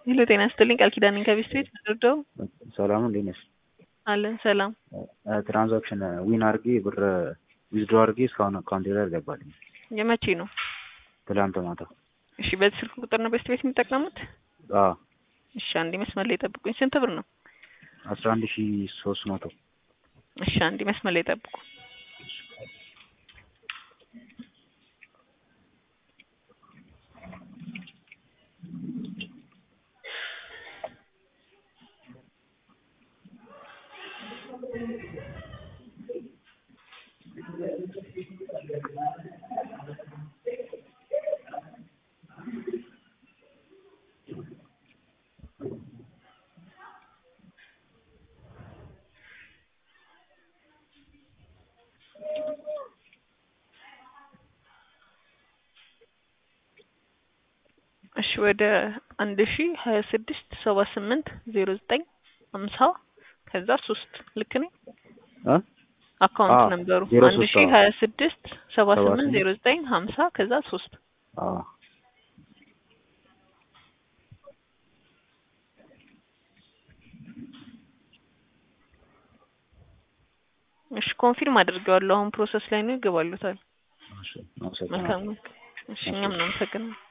ሄሎ ጤና ይስጥልኝ ቃል ኪዳን ነኝ ከቤስት ቤት ምንድነው? ሰላም እንዴት ነሽ? አለን ሰላም። ትራንዛክሽን ዊን አድርጌ ብር ዊዝድሮ አድርጌ እስካሁን አካውንቴ ላይ አልገባልኝ። የመቼ ነው? ትላንት ማታ። እሺ በዚህ ስልክ ቁጥር ነው ቤስት ቤት የሚጠቀሙት? አዎ እሺ አንዴ መስመር ላይ ጠብቁኝ። ስንት ብር ነው? አስራ አንድ ሺ ሶስት መቶ እሺ አንዴ መስመር ላይ ጠብቁ። እሺ ወደ አንድ ሺ ሀያ ስድስት ሰባ ስምንት ዜሮ ዘጠኝ ሀምሳ ከዛ ሶስት ልክ ነኝ? እ አካውንት አዎ፣ ነበሩ ዜሮ አንድ ሶስት ሺ አዎ። ሀያ ስድስት ሰባ ሰባ ስምንት ስምንት ዜሮ ዘጠኝ ሀምሳ ከዛ ሶስት አዎ እሺ ኮንፊርም አድርጌዋለሁ። አሁን ፕሮሰስ ላይ ነው ይገባሉታል። እሺ፣ አመሰግናለሁ። መልካም እሺ እኛም እናመሰግናለን።